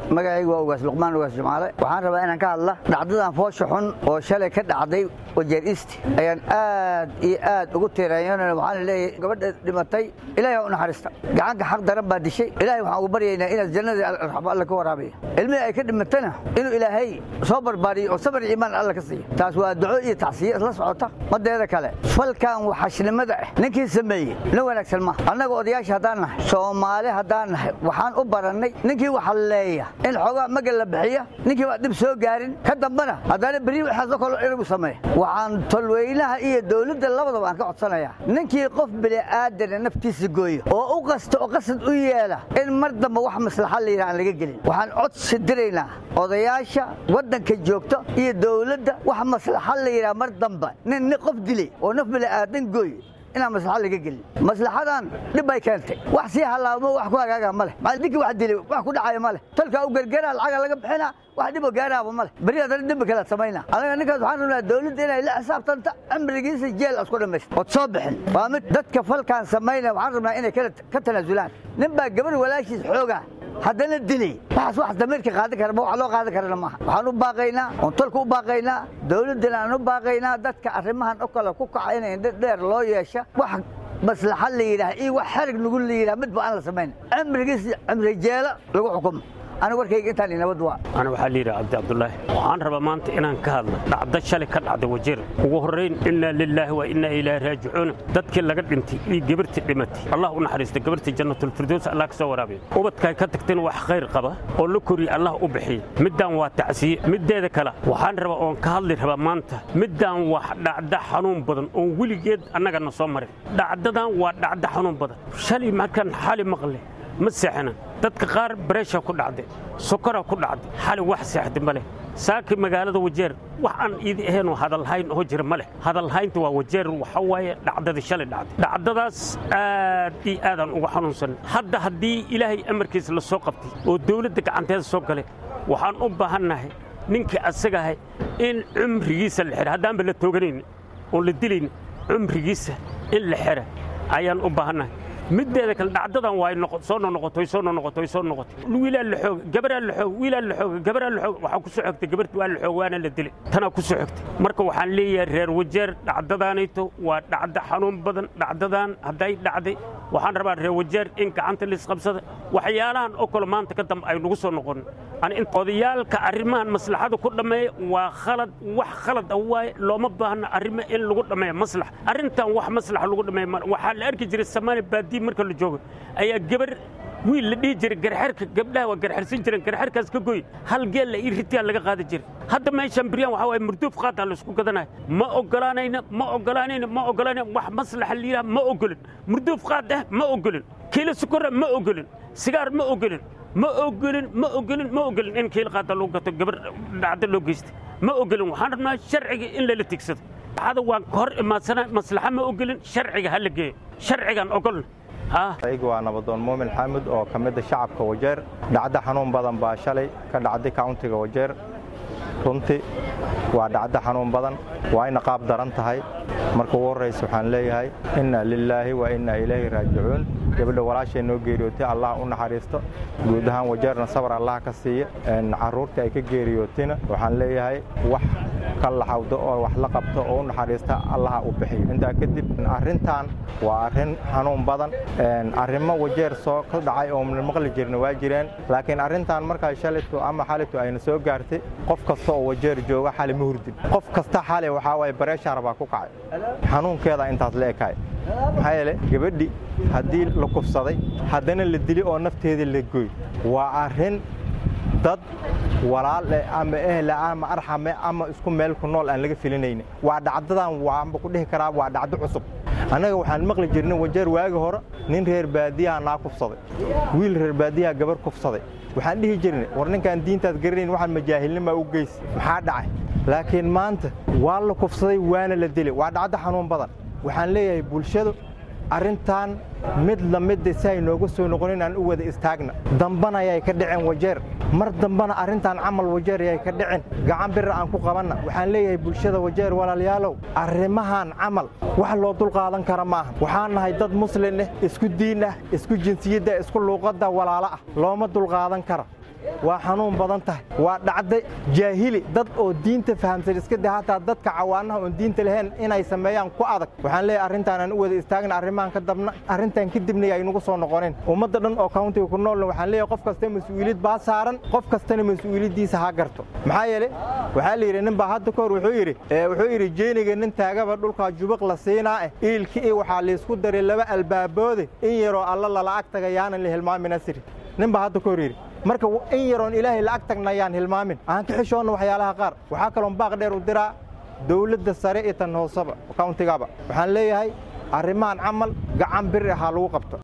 magacaygu waa ugaas luqmaan ugaas jumcaale waxaan rabaa inaan ka hadla dhacdadan foosha xun oo shalay ka dhacday wajeer isti ayaan aad iyo aad ugu tiirayoonana waxaan leeyahay gabadha dhimatay ilaahay u naxariista gacanka xaq daran baa dishay ilaahay waxaan ugu baryaynaa inaad jannadii raxmo alle ka waraabiya ilmihii ay ka dhimatana inuu ilaahay soo barbaariyo oo sabar iyo iimaan alle ka siiya taas waa duco iyo tacsiye isla socota madeeda kale falkan waxashnimada ah ninkii sameeyey nin wanaagsan ma annaga odayaasha haddaan nahay soomaali haddaan nahay waxaan u barannay ninkii waxalleeya in xoogaa magal la bixiya ninkii waa dhib soo gaarin ka dambana haddana beri waxaasoo kale inagu sameeya waxaan tolweynaha iyo dowladda labadaba aan ka codsanayaa ninkii qof bini'aadana naftiisa gooya oo u qasta oo qasad u yeela in mar damba wax maslaxa la yidhaha aan laga gelin waxaan codsi diraynaa odayaasha waddanka joogta iyo dowladda wax maslaxa la yidhaha mar damba nin nin qof dilay oo naf bini'aadan gooy inaan maslaxa laga gelin maslaxadan dhib bay keentay wax sii halaamo wax ku hagaaga ma leh maxaa ninkii wax dilay wax ku dhacaya ma leh talkaa u gargaraa lacaga laga bixina wax dhibo gaaraaba ma leh beri haddana dembi kale samayna anaga ninkaas waxaan rabnaa dowladda inay la xisaabtanta cimrigiisa jeel asku dhammaysta ood soo bixin waa mid dadka falkaan samaynaya waxaan rabnaa inay ka tanaasulaan nin baa gabar walaashiis xooga haddana dilay waxaas wax damiirka qaadan kara ma wax loo qaadan karana maaha waxaan u baaqaynaa oon tolka u baaqaynaa dowladdana aan u baaqaynaa dadka arrimahan oo kale ku kaca inay indho dheer loo yeesha wax maslaxa la yidhaah iyo wax xarig lagu la yidhaah midba aan la samayn cimrigiis cimri jeelo lagu xukumo aniga warkayga intaan inabad waa ana waxaa la yidhaha cabdi cabdulaahi waxaan rabaa maanta inaan ka hadlo dhacdo shalay ka dhacday wajeer ugu horrayn innaa lilaahi wa innaa ilaahi raajicuuna dadkii laga dhintay iyo gabartii dhimatay allah u naxariista gabartii jannatulfirdows allah ka soo waraabiya ubadkaay ka tagteen wax khayr qaba oo la koriya allah u bixiya middaan waa tacsiye middeeda kale waxaan rabaa oon ka hadli rabaa maanta middaan wax dhacda xanuun badan oon weligeed annagana soo marin dhacdadan waa dhacda xanuun badan shalay markaan xali maqle ma seexana dadka qaar bareesha ku dhacday sokora ku dhacday xali wax seexda ma leh saaki magaalada wajeer wax aan iidi ahaynoo hadalhayn oo jira ma leh hadalhaynta waa wajeer waxa waaye dhacdadii shalay dhacday dhacdadaas aad iyo aadaan uga xanuunsan hadda haddii ilaahay amarkiisa la soo qabtay oo dawladda gacanteeda soo galay waxaan u baahannahay ninkii asagahay in cumrigiisa la xidha haddaanba la tooganayn oon la dilayn cumrigiisa in la xidha ayaan u baahannahay middeeda kale dhacdadan waa soo nonoqoto soo nonoqoto soo noqotay wiilaa la xoog gabaraa la xoog wiilaa la xoog gabaraa la xoog waxaa ku soo xogtay gabarti waa la xoog waana la dilay tanaa ku soo xogtay marka waxaan leeyahay reer wajeer dhacdadaanayto waa dhacdo xanuun badan dhacdadan hadday dhacday waxaan rabaa reer wajeer in gacanta laisqabsada waxyaalahan oo kale maanta ka dambe ay nagu soo noqon odayaalka arrimahan maslaxada ku dhammeeya waa khalad wax khalad ah waaye looma baahna arrimo in lagu dhammeeya maslax arrintan wax maslax lagu dhammeeya waxaa la arki jiray samaali baadiye marka la joogo ayaa gabar wiil la dhihi jiray garxarka gabdhaha waa garxarsan jireen garxarkaas ka goy hal geel la ii ritiyaa laga qaadi jiray hadda meeshan biryaan waxaa waaye murduuf qaataa la isku gadanayo ma ogolaanayna ma ogolaanayna ma ogolaanayna wax maslaxa la yidhaha ma ogolin murduuf qaad ah ma ogolin kiilo sukora ma ogolin sigaar ma ogolin ma ogolin ma ogolin ma ogolin in kiil qaada lagu gato gabar dhacdo loo geystay ma ogolin waxaan rabnaa sharciga in lala tigsado waxada waan ka hor imaadsana maslaxa ma ogolin sharciga ha la geeyo sharcigan ogolna aygu waa nabadoon muumin xaamud oo ka mida shacabka wajeer dhacdo xanuun badan baa shalay ka dhacday kauntiga wajeer runtii waa dhacdo xanuun badan waa ina qaab daran tahay marka ugu horraysa waxaan leeyahay inna lilaahi wa inna ilayhi raajicuun gabadha walaashay noo geeriyootay allah u naxariisto guud ahaan wajeerna sabar allah ka siiya carruurtii ay ka geeriyootina waxaan leeyahay wax ka laxawdo oo wax la qabto oo u naxariista allaha u bixiyo intaa kadib arrintan waa arrin xanuun badan arrimo wajeer soo ka dhacay oo maqli jirna waa jireen laakiin arrintan markaa shalaytu ama xalitu ayna soo gaartay qof kasta oo wajeer jooga xali ma hurdin qof kasta xali waxaa waaye bareeshaar baa ku kacay xanuunkeeda intaas la ekaay maxaa yeele gabadhi haddii la kufsaday haddana la dili oo nafteeda la goy waa arrin dad walaale ama ehle ama arxame ama isku meel ku nool aan laga filinayna waa dhacdadan waanba ku dhihi karaa waa dhacdo cusub annaga waxaan maqli jirnay wajeer waagi hore nin reer baadiyaha naa kufsaday wiil reer baadiyaha gabar kufsaday waxaan dhihi jirnay war ninkaan diintaad garanayn waxaan majaahilnima u geysa maxaa dhacay laakiin maanta waa la kufsaday waana la dilay waa dhacdo xanuun badan waxaan leeyahay bulshadu arrintan mid la midda si ay nooga soo noqonin aan u wada istaagna dambana ayay ka dhiceen wajeer mar dambana arrintan camal wajeer ayay ka dhicin gacan bira aan ku qabanna waxaan leeyahay bulshada wajeer walaalayaalow arrimahan camal wax loo dulqaadan kara maaha waxaan nahay dad muslin ah isku diin ah isku jinsiyadda isku luuqadda walaalo ah looma dulqaadan kara waa xanuun badan tahay waa dhacda jaahili dad oo diinta fahamsan iska de hataa dadka cawaanaha oon diinta lahayn inay sameeyaan ku adag waxaan leeyahay arrintaanaan u wada istaagna arrimahan ka dabna arrintan kadibna ay nagu soo noqoneen ummadda dhan oo countiga ku noolna waxaan leeyahay qof kasta mas-uuliyad baa saaran qof kastana mas-uuliyaddiisa ha garto maxaa yeele waxaa la yidhi nin baa hadda ka hor wuxuu yidhi wuxuu yidhi jeeniga nin taagaba dhulkaa jubaq la siinaa eh iilki i waxaa laysku daray laba albaaboode in yaroo alla lala ag taga yaanan la hilmaamin asiri nin baa hadda ka hor yidhi marka in yaroon ilaahay la ag tagna yaan hilmaamin aan ka xishoonna waxyaalaha qaar waxaa kaloon baaq dheer u diraa dawladda sare iyo tan hooseba countigaba waxaan leeyahay arrimahan camal gacan bir ahaa lagu qabto